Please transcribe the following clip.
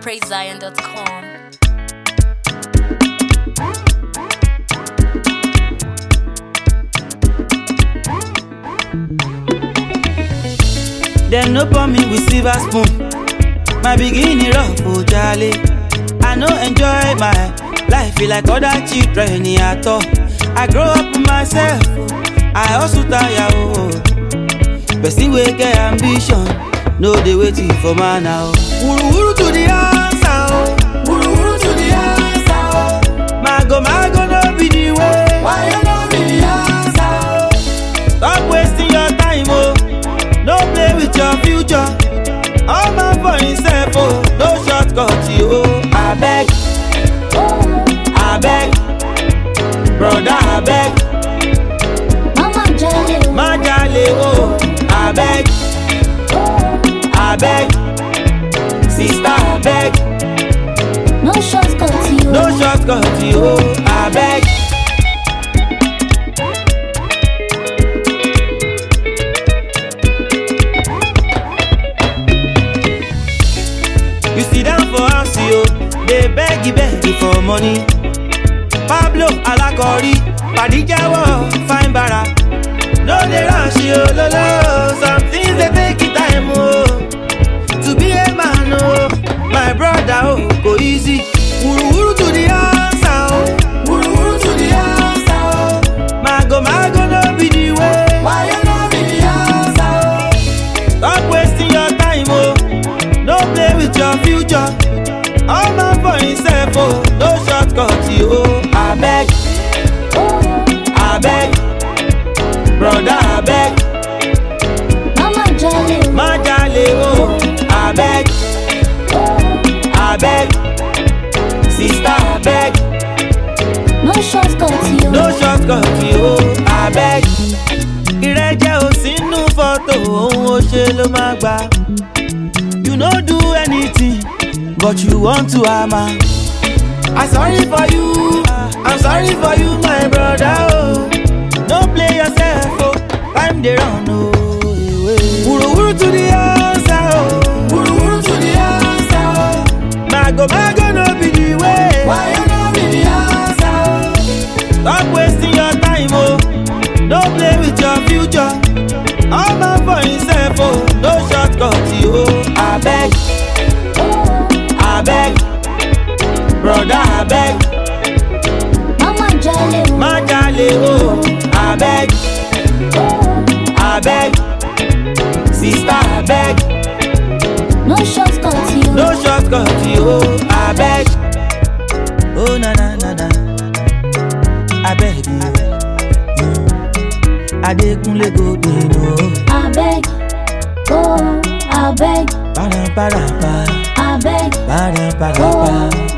PraiseZion.com. Dem no pour me with silver spoon. My beginning rough, oh jolly. I no enjoy my life feel like other children at all. I grow up myself, I also tire oh. Person wey get ambition, no dey waiting for man now. Wuru wuru to the answer oh, wuru wuru to the answer oh. Mago mago no be the way, why you no be the answer oh? Stop wasting your time oh, no play with your future. All man for himself oh, no shortcut you oh. Abeg, abeg, brother abeg, Mama Jale, má jalè oh. Abeg, abeg, sister abeg, no shortcut you. no shortcut you oh. Abeg. You sit down for house, yo. They beg, beg for money. Pablo Alakori, Padi Jawo, fine bara. No, they rush you, lolo. Some things they take it time, oh. To be a man, oh. My brother, oh, go easy. Wuru wuru to the answer, oh. Wuru wuru to the answer, oh. Mago, mago, no be the way. Why you no be the answer, oh? Stop wasting your time, oh. No play with your future. All man for himself, oh. No shortcut, you, oh. I beg, I beg, brother, I beg, Mama Jale, my jale, oh. I beg, I beg, sister, I beg, no shortcut you. no shortcut, you, oh. I beg. Ìrẹ́jẹ ò sínú fọ́tò, òun ò ṣe ló máa gbà. You no do anything, but you want to hammer. I sorry for you, I'm sorry for you, my brother. Oh, no play yourself, oh, time dey run, oh. Wuru wuru to the answer, oh. Wuru wuru to the answer, oh. Mago mago no be the way. Why you no be the answer? Oh? Stop wasting your time, oh. No play with your future. All man for himself, oh. No shortcut, you, oh. I beg. I beg, brother, I beg, Mama Jale, má jalè o. I beg, I beg, sister, I beg, no shortcut you. no shortcut you. I beg, oh na na na na, I beg you. Adekunle go dey no, I beg, oh, I beg, para para pa, I beg, para para oh, pa.